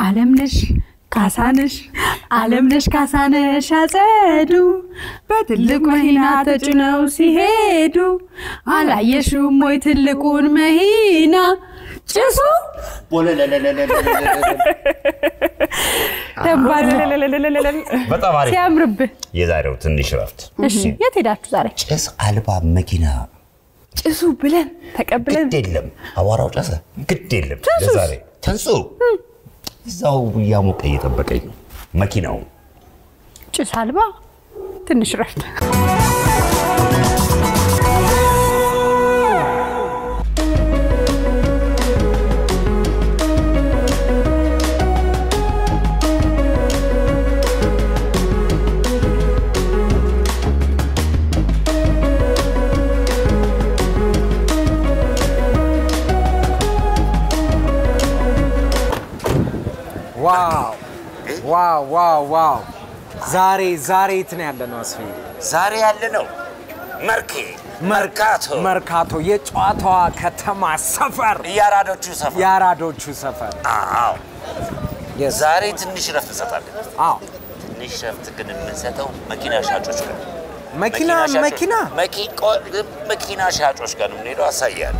አለምነሽ ካሳነሽ አለምነሽ ካሳነሽ አጸዱ በትልቅ መኪና ተጭነው ሲሄዱ አላየሽውም ወይ ትልቁን መኪና ጭሱ ደንባል በጣም አሪፍ። ሲያምርብህ። የዛሬው ትንሽ ረፍት እሺ የት ሄዳችሁ ዛሬ? ጭስ አልባ መኪና ጭሱ ብለን ተቀብለን ግድ የለም አቧራው ጨሰ ግድ የለም ትንሱስ? ለዛሬ ተንሱ እዛው እያሞቀ እየጠበቀኝ ነው መኪናው ጭስ አልባ ትንሽ ረፍት ዋው ዋው ዋው ዋው! ዛሬ ዛሬ የት ነው ያለ ነው አስፌ? ዛሬ ያለ ነው መርኬ መርካቶ መርካቶ የጨዋታዋ ከተማ ሰፈር፣ የአራዶቹ ሰፈር የአራዶቹ ሰፈር። አዎ ዛሬ ትንሽ ረፍት እንሰጣለን አዎ ትንሽ ረፍት ግን የምንሰጠው መኪና ሻጮች ጋር መኪና ሻጮች- መኪና መኪ- ቆ- መኪና ሻጮች ጋር ነው የምንሄደው አሳያለሁ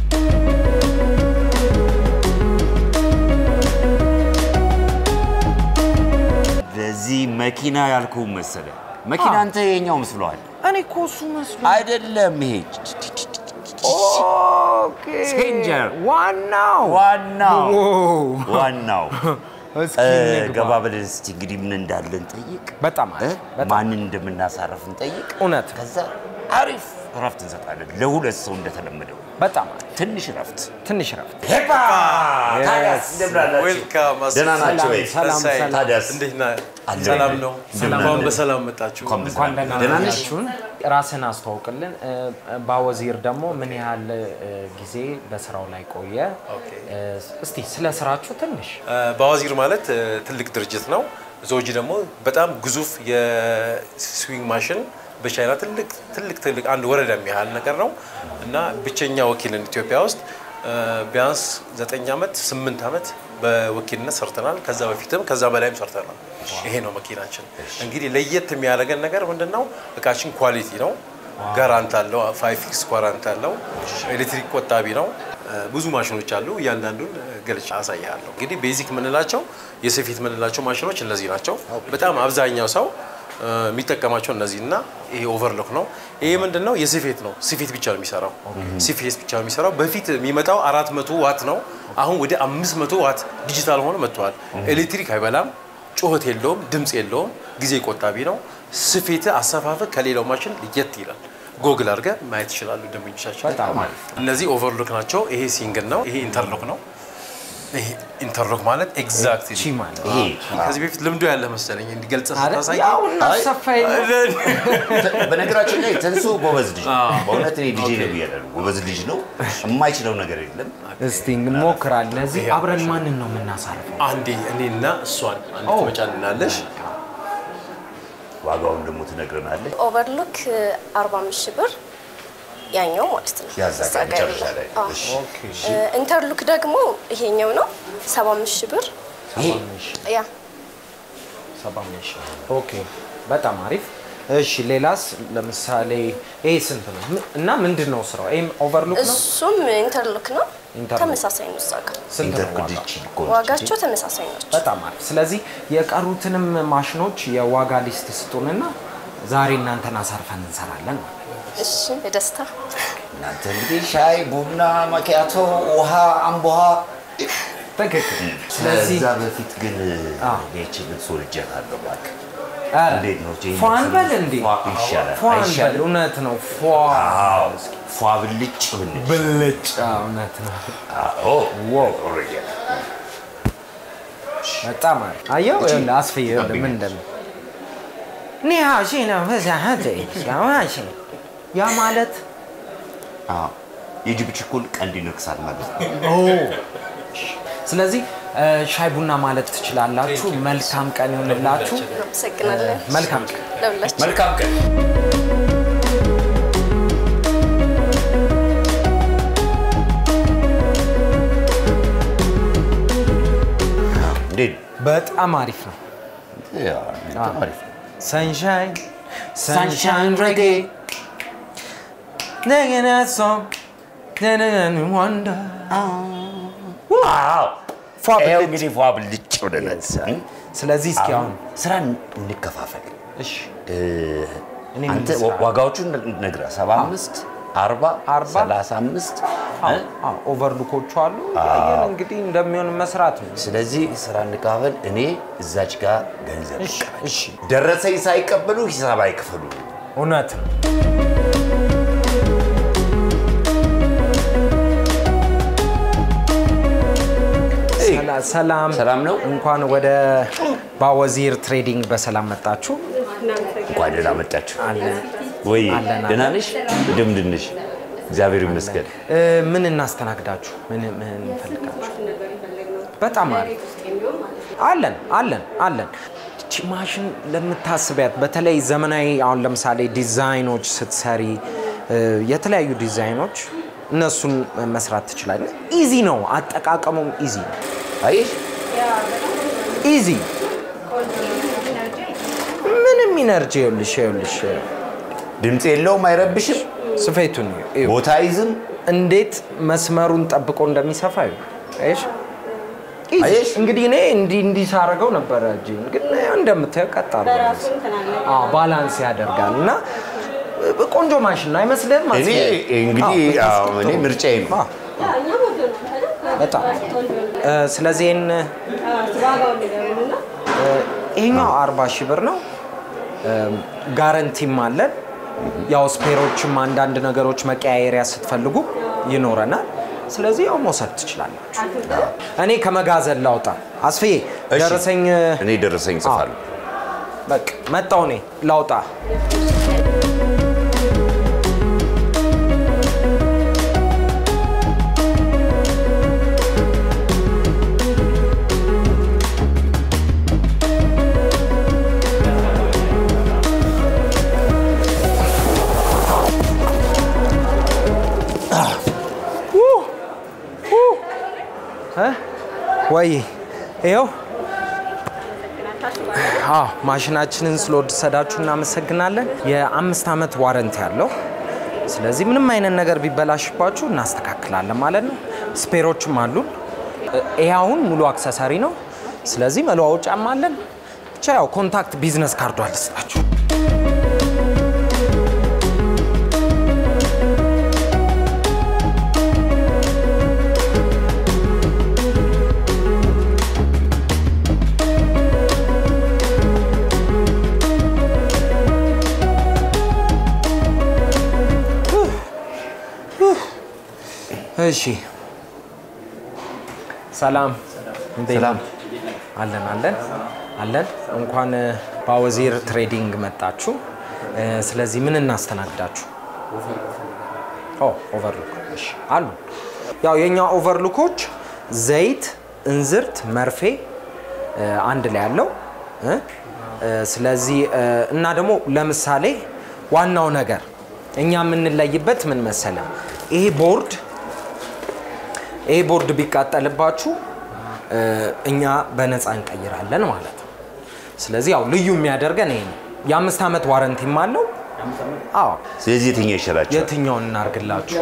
ለዚህ መኪና ያልኩህ መሰለ መኪና አንተ የኛው መስሎሃል እኔ እኮ እሱ መስሎ አይደለም ይሄ ኦኬ ሴንጀር ዋናው ዋናው ዋው! ዋናው እስኪ እ፣ እንግባ። ገባ ብለን እስቲ እንግዲህ ምን እንዳለን ጠይቅ በጣም እ? አሪፍ፣ በጣም ማንን እንደምናሳረፍ እንጠይቅ እውነት ከዛ አሪፍ እረፍት እንሰጣለን ለሁለት ሰው እንደተለመደው በጣም አሪፍ። ትንሽ እረፍት ትንሽ ረፍት ሄፓ ታዲያስ እንደምን አላችሁ? ዌልካም ደህና ናችሁ ወይ? ሰላም፣ ሰላም። ታዲያስ እንዴት ነህ? አለን። ሰላም ነው። እንደምን እንኳን አለን? በሰላም መጣችሁ። እንኳን እንኳን በሰላም ደህና ደህና ነሽ? ናችሁን። ራስን አስተዋውቅልን። እ፣ ባወዚር ደግሞ ምን ያህል እ፣ ጊዜ በስራው ላይ ቆየ? ኦኬ። እ፣ እስቲ ስለ ስራችሁ ትንሽ እ፣ በአዋዚር ማለት እ፣ ትልቅ ድርጅት ነው። ዞጂ ደግሞ በጣም ግዙፍ የስዊንግ ማሽን በቻይና ትልቅ ትልቅ ትልቅ አንድ ወረዳ የሚያህል ነገር ነው እና ብቸኛ ወኪልን ኢትዮጵያ ውስጥ እ፣ ቢያንስ ዘጠኝ ዓመት ስምንት ዓመት በወኪልነት ሰርተናል። ከዛ በፊትም ከዛ በላይም ሰርተናል። ይሄ ነው መኪናችን። እንግዲህ ለየት የሚያደርገን ነገር ምንድን ነው? እቃችን ኳሊቲ ነው። ጋራንት አለው። ፋይቭ ፊክስ ኳራንት አለው። ኤሌክትሪክ ቆጣቢ ነው። እ፣ ብዙ ማሽኖች አሉ። እያንዳንዱን እ፣ ገልጬ አሳያለሁ። እንግዲህ ቤዚክ የምንላቸው የስፌት የምንላቸው ማሽኖች እነዚህ ናቸው። በጣም አብዛኛው ሰው እ፣ የሚጠቀማቸው እነዚህ እና ይሄ ኦቨርሎክ ነው። ይሄ ምንድን ነው? የስፌት ነው። ስፌት ብቻ ነው የሚሰራው። ስፌት ብቻ ነው የሚሰራው። በፊት የሚመጣው አራት መቶ ዋት ነው። አሁን ወደ አምስት መቶ ዋት ዲጂታል ሆኖ መጥተዋል። ኤሌክትሪክ አይበላም፣ ጩኸት የለውም፣ ድምፅ የለውም፣ ጊዜ ቆጣቢ ነው። ስፌት አሰፋፈ ከሌላው ማሽን ለየት ይላል። ጎግል አድርገህ ማየት ይችላሉ ደንበኞቻችን። በጣም አሪፍ። እነዚህ ኦቨርሎክ ናቸው። ይሄ ሲንግል ነው። ይሄ ኢንተርሎክ ነው። ይሄ ኢንተርሎክ ማለት ኤግዛክት ቺ ማለት ይሄ ከዚህ በፊት ልምዶ ያለ መሰለኝ እንዲገልጽ አይደል? ስታሳይ ያው እናሰፋኝ ነው። በነገራችን ላይ ተንሱ ጎበዝ ልጅ ነው። በእውነት እኔ ልጄ ነው ብያለሁ። ጎበዝ ልጅ ነው። የማይችለው ነገር የለም። እስቲ እንሞክራለን። እዚህ አብረን ማንን ነው የምናሳርፈው? አንዴ እኔና እሷን አንድ ኦ። ትመጫልናለሽ። ዋጋውን ደግሞ ትነግረናለች። ኦቨርሎክ 45 ሺህ ብር ያኛው ማለት ነው። ያዛጋ እዛ ጋር መጨረሻ ያለው። ላይ አዎ። እሺ። እ፣ ኢንተርሉክ ደግሞ ይሄኛው ነው 75 ሺህ ብር ይሄ ያ ሰባ አምስት ሺህ። ኦኬ በጣም አሪፍ። እሺ ሌላስ? ለምሳሌ ይሄ ስንት ነው ም- እና ምንድን ነው ስራው? ይሄም ኦቨርሉክ ነው። እሱም ኢንተርሉክ ነው። ኢንተርሉክ። ተመሳሳይ ነው። እዛ ጋር ስንት ነው ዋጋው? ኢንተርፕዲች ዋጋቸው ተመሳሳይ ናቸው። በጣም አሪፍ። ስለዚህ የቀሩትንም ማሽኖች የዋጋ ሊስት ስጡንና ዛሬ እናንተን አሳርፈን እንሰራለን ማለት ነው። እሺ በደስታ እናንተ እንግዲህ ሻይ፣ ቡና፣ ማኪያቶ፣ ውሃ፣ አምቦሃ ትክክል። ስለዚህ ከዛ በፊት ግን አዎ። ይህችን ሶልጀታለሁ እባክህ። ኧረ፣ እንዴት ነው ቼንጅ ፏን በል እንዴ ፏ ይሻላል ፏን በል አይሻልም? እውነት ነው ፏ አዎ ፏ ብልጭ ብንል ብልጭ አዎ፣ እውነት ነው አዎ ዋው። ኦልሬዲ በጣም አሪፍ አየው ይኸውልህ አስፍዬ ይኸውልህ ምን እንደምን ኒ ሀሺ ነው ፈዛሀተ ሀሺ ያ ማለት አዎ የጅብ ችኩል ቀንድ ይነክሳል ማለት ነው። ስለዚህ እ፣ ሻይ ቡና ማለት ትችላላችሁ። መልካም ቀን ይሁንላችሁ። አመሰግናለን። መልካም ቀን። ለሁላችሁ መልካም ቀን። እንዴት ነው? በጣም አሪፍ ነው። ያ፣ በጣም አሪፍ ነው። ሰንሻይን ሰንሻይን ረጌ ነገና ሶም ነገና ወንዳ አዎ ፏ ብልጭ። ይኸው እንግዲህ ፏ ብልጭ ብለናል። ስለዚህ እስኪ አሁን ስራ እንከፋፈል። እሺ እ፣ እኔ ምን አንተ ልስራ? ዋጋዎቹን ነግረህ 75 40 አርባ? 35 እ? ኦቨርሉኮቹ አሉ ያየን እንግዲህ እንደሚሆን መስራት ነው። ስለዚህ ስራ እንከፋፈል። እኔ እዛች ጋር ገንዘብ እሺ እሺ ደረሰኝ ሳይቀበሉ ሂሳብ አይክፈሉ። እውነት ነው። ሰላ- ሰላም ሰላም ነው? እንኳን ወደ ባወዚር ትሬዲንግ በሰላም መጣችሁ። እንኳን ደህና መጣችሁ። አለን ወይ አለን፣ ደህና አለን። ነሽ? እንደምንድን ነሽ? እግዚአብሔር ይመስገን። እ፣ ምን እናስተናግዳችሁ? ምን ምን እንፈልጋችሁ? በጣም አሪፍ አለን አለን አለን። እቺ ማሽን ለምታስቢያት በተለይ ዘመናዊ አሁን ለምሳሌ ዲዛይኖች ስትሰሪ እ፣ የተለያዩ ዲዛይኖች እነሱን መስራት ትችላለህ። ኢዚ ነው፣ አጠቃቀሙም ኢዚ ነው። አየሽ ኢዚ ምንም ኢነርጂ ይኸውልሽ ይኸውልሽ ድምፅ የለውም፣ አይረብሽም፣ ስፌቱን እዩ። ቦታ አይዝም። እንዴት መስመሩን ጠብቆ እንደሚሰፋ እዩ። አየሽ ኢዚ። አየሽ? እንግዲህ እኔ እንዲህ እንዲህ ሳደርገው ነበረ እጄን፣ ግን እንደምታየው ቀጥ አድርጎ አዎ፣ ባላንስ ያደርጋል እና ቆንጆ ማሽን ነው አይመስልህም? እኔ አስቤ- እንግዲህ አዎ፣ አዎ፣ እኔ ምርጫዬ ነው። አዎ፣ በጣም እ፣ ስለዚህ ይህን እ፣ ይሄኛው አርባ ሺህ ብር ነው። እ፣ ጋረንቲም አለን። ያው ስፔሮችም አንዳንድ ነገሮች መቀያየሪያ ስትፈልጉ ይኖረናል። ስለዚህ ያው መውሰድ ትችላላችሁ። እኔ ከመጋዘን ላውጣ። አስፍዬ እሺ፣ ደረሰኝ እኔ ደረሰኝ ጽፋለሁ። በቃ መጣው። እኔ ላውጣ። እ? ወይ ይኸው አዎ ማሽናችንን ስለወሰዳችሁ እናመሰግናለን። የአምስት ዓመት ዋረንት ያለው ስለዚህ ምንም አይነት ነገር ቢበላሽባችሁ እናስተካክላለን ማለት ነው። ስፔሮችም አሉን። እ- ይሄ አሁን ሙሉ አክሰሰሪ ነው። ስለዚህ መለዋወጫም አለን። ብቻ ያው ኮንታክት ቢዝነስ ካርዷ ልስጣችሁ። እሺ ሰላም እንዴት ሰላም። ነው? አለን አለን አለን። እንኳን እ፣ በአወዚር ትሬዲንግ መጣችሁ። እ፣ ስለዚህ ምን እናስተናግዳችሁ? ኦ ኦቨርሉክ እሺ፣ አሉ። ያው የኛ ኦቨርሉኮች ዘይት፣ እንዝርት፣ መርፌ እ፣ አንድ ላይ ያለው እ፣ እ፣ ስለዚህ እ፣ እና ደግሞ ለምሳሌ ዋናው ነገር እኛ የምንለይበት ምን መሰለ ይሄ ቦርድ ይሄ ቦርድ ቢቃጠልባችሁ እ፣ እኛ በነፃ እንቀይራለን ማለት ነው። ስለዚህ ያው ልዩ የሚያደርገን ይሄ ነው። የአምስት ዓመት ዋረንቲም አለው። አዎ ስለዚህ የትኛው ይሻላችኋል? የትኛውን እናርግላችሁ?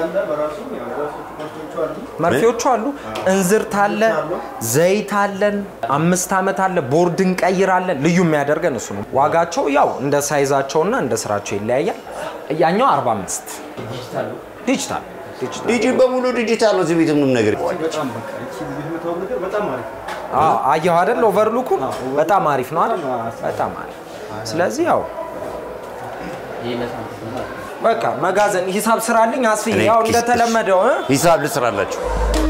መርፌዎቹ አሉ፣ እንዝርት አለ፣ ዘይት አለን፣ አምስት ዓመት አለ፣ ቦርድ እንቀይራለን። ልዩ የሚያደርገን እሱ ነው። ዋጋቸው ያው እንደ ሳይዛቸውና እንደ ስራቸው ይለያያል። ያኛው 45 ዲጂታል ዲጂታል ዲጂ በሙሉ ዲጂታል ነው። እዚህ ቤት ምንም ነገር አዎ፣ አየሁ አይደል? ኦቨርሉኩ በጣም አሪፍ ነው አይደል? በጣም አሪፍ። ስለዚህ ያው በቃ መጋዘን ሂሳብ ስራልኝ አስፊ እኔ ያው ኪስ- እንደተለመደው እ? ሂሳብ ልስራላችሁ።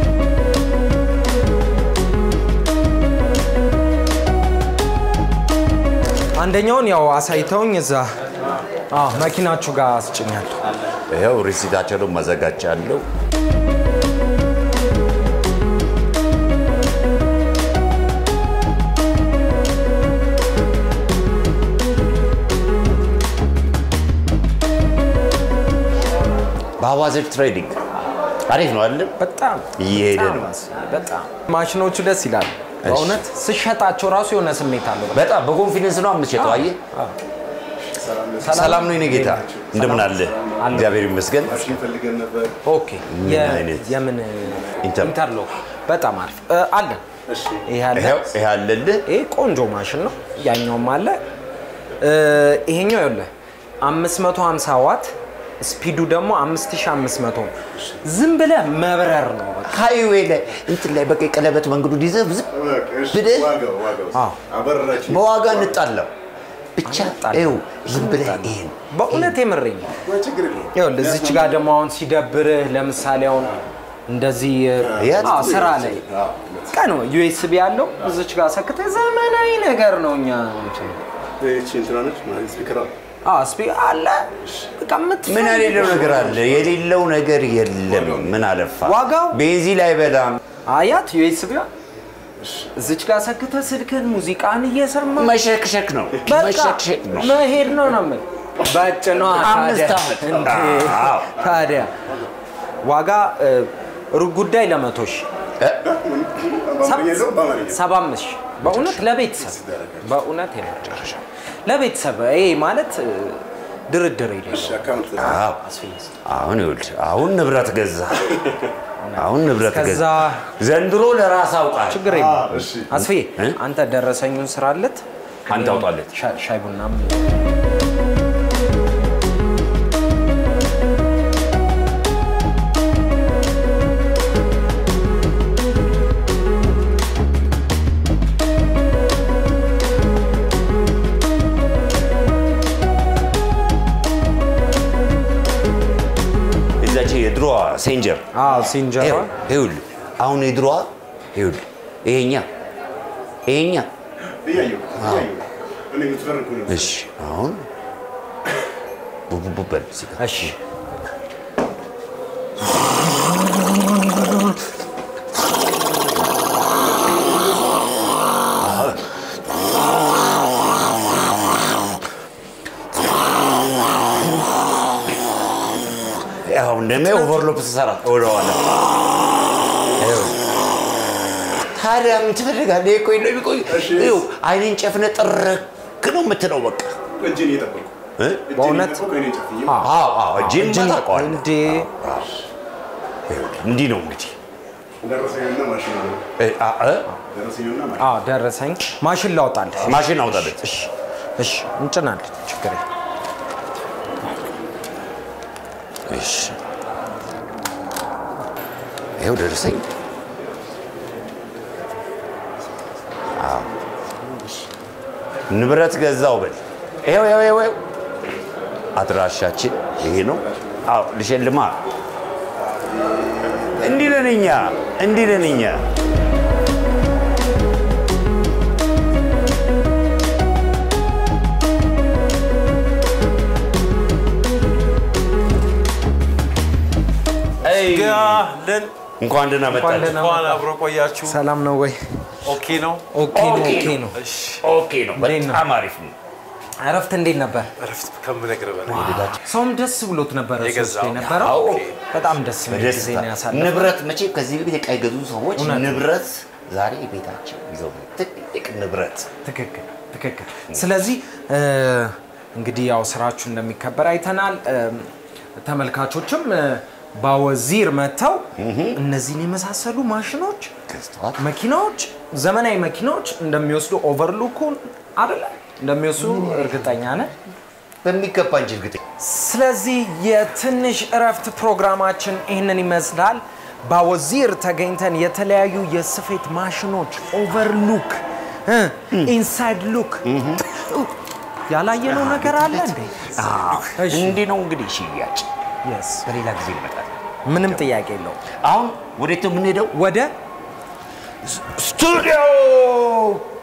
አንደኛውን ያው አሳይተውኝ እዛ አዎ መኪናችሁ ጋር አስጭኛለሁ። ይኸው ሪሲታቸውን ማዘጋጃለሁ። በአዋዘር ትሬዲንግ አሪፍ ነው አይደለም? በጣም እየሄደ በጣም ነው። አስ- በጣም ማሽኖቹ ደስ ይላሉ። በእውነት ስሸጣቸው ራሱ የሆነ ስሜት አለው። በጣም በኮንፊደንስ ነው የምትሸጠው። አየህ፣ ሰላም ነው የኔ ጌታ፣ እንደምን አለ? እግዚአብሔር ይመስገን። ፈልገን ነበር። ኦኬ ምን የ- አይነት? የምን ኢንተር- ኢንተርሎክ በጣም አሪፍ እ፣ አለን። ይሄ አለ። ይኸው ይሄ አለልህ። ይሄ ቆንጆ ማሽን ነው። ያኛውም አለ። እ፣ ይሄኛው ይኸውልህ 550 ዋት ስፒዱ ደግሞ 5500 ነው። ዝም ብለህ መብረር ነው በቃ። ሃይዌይ ላይ እንትን ላይ በቃ የቀለበት መንገዱ ይዘህ ዝም ብለህ ዋጋው ዋጋው አዎ። አበረራችን በዋጋ እንጣለው ብቻ እንጣላ። ይኸው ዝም ብለህ ይሄን በእውነት የምሬኝ ነው። ችግር የለውም። ይኸውልህ እዚች ጋር ደግሞ አሁን ሲደብርህ ለምሳሌ አሁን እንደዚህ ያት- አዎ፣ ስራ ላይ ቀን ዩኤስቢ ያለው እዚች ጋር ሰክተህ ዘመናዊ ነገር ነው እኛ እንትን ይህቺ እንትና ነች ማለት ስፒከሯ አዎ ስፒ አለ በቃ የምትፈልገው ምን የሌለው ነገር አለ? የሌለው ነገር የለም። ምን አለፋ ዋጋው? ቤንዚን አይበላም። አያት ዩኤስቢ እዚች ጋር ሰክተህ ስልክን ሙዚቃን እየሰማ መሸክሸክ ነው በቃ መሸክሸክ ነው። መሄድ ነው ነው የምልህ። በጭ ነው አምስት ታዲያ። ዓመት። እንዴ! አዎ። ታዲያ ዋጋ እ፣ ሩብ ጉዳይ ለመቶ ሺህ በአማርኛ የለውም በአማርኛ ሰባ አምስት ሺህ በእውነት ለቤተሰብ በእውነት የመጨረሻ ለቤተሰብ ይሄ ማለት እ፣ ድርድር የሌለው አካውንት አዎ። አሁን ይኸውልህ አሁን ንብረት ገዛ አሁን ንብረት ገዛ ከዛ ዘንድሮ ለራስ አውቃል። ችግር የለም እሺ አስፍዬ እ? አንተ ደረሰኙን ስራለት አንተ አውጣለት። ሻ- ሻይ ቡናም እዛች የድሮዋ ሴንጀር አዎ ሲንጀራ ይኸው- ይኸውልህ አሁን የድሮዋ ይኸውልህ ይሄኛ ይሄኛ እያየሁ እያየሁ እኔ የምትፈርኩ ነው እሺ አሁን ቡቡቡ በል እዚህ ጋር። እሺ አሁን ደግሞ ኦቨርሎፕ ትሰራ ወደኋላ ይኸውልህ። ታዲያ ምን ትፈልጋለህ? ይሄ ቆይ ነው የሚቆይ ይኸው አይኔን ጨፍነህ ጥርክ ነው የምትለው በቃ እጅን እየጠበቁ እ? እጅን በእውነት? እየጠበቁ እኔን ጨፍኜ አዎ አዎ እጅን ታውቀዋለህ። እንዴ ይኸውልህ፣ እንዲህ ነው እንግዲህ ደረሰኝና ማሽን አለ እ፣ አ- እ? ደረሰኝና ማሽን አዎ ደረሰኝ ማሽን ላውጣልህ ማሽን አውጣለት። እሺ እሺ እንጭናለን ችግር የለም እሺ ይኸው ደረሰኝ። አዎ ንብረት ገዛው በል። ይኸው ይኸው ይኸው ይኸው አድራሻችን ይሄ ነው። አዎ ልሸልማ። እንዲህ ነን እኛ፣ እንዲህ ነን እኛ። አይ ጋለን እንኳን ደህና መጣችሁ። እንኳን አብሮ ቆያችሁ። ሰላም ነው ወይ ኦኬ ነው። ኦኬ ነው ኦኬ ኦኬ ነው። ነው እሺ ኦኬ ነው። እንዴት ነው? በጣም አሪፍ ነው። እረፍት እንዴት ነበር እረፍት ከምነግርህ በላይ ሰውም ደስ ብሎት ነበረ ሶስት የገዛው። የነበረው አዎ። በጣም ደስ የሚል ጊዜ በደስታ ነው ያሳለፈው ንብረት መቼም ከዚህ በፊት ዕቃ የገዙ ሰዎች እውነት ነው። ንብረት ዛሬ ቤታቸው ይዘው ትልቅ ንብረት ትክክል ትክክል። ስለዚህ እ፣ እንግዲህ ያው ስራችሁ እንደሚከበር አይተናል። እ፣ ተመልካቾችም እ፣ ባወዚር መጥተው እነዚህን የመሳሰሉ ማሽኖች፣ ገዝተዋል። መኪናዎች፣ ዘመናዊ መኪናዎች እንደሚወስዱ ኦቨርሉኩን አይደለ እንደሚወስዱ እርግጠኛ ነን። በሚገባ እንጂ እርግጠኛ ስለዚህ የትንሽ እረፍት ፕሮግራማችን ይህንን ይመስላል። ባወዚር ተገኝተን የተለያዩ የስፌት ማሽኖች ኦቨርሉክ፣ ኢንሳይድ ሉክ ያላየነው ነገር አለ እንዴ? እሺ። እንዲህ ነው እንግዲህ ሽያጭ። Yes። በሌላ ጊዜ ይመጣል። ምንም ጥያቄ የለው። አሁን ወዴት ነው የምንሄደው? ወደ ስቱዲዮ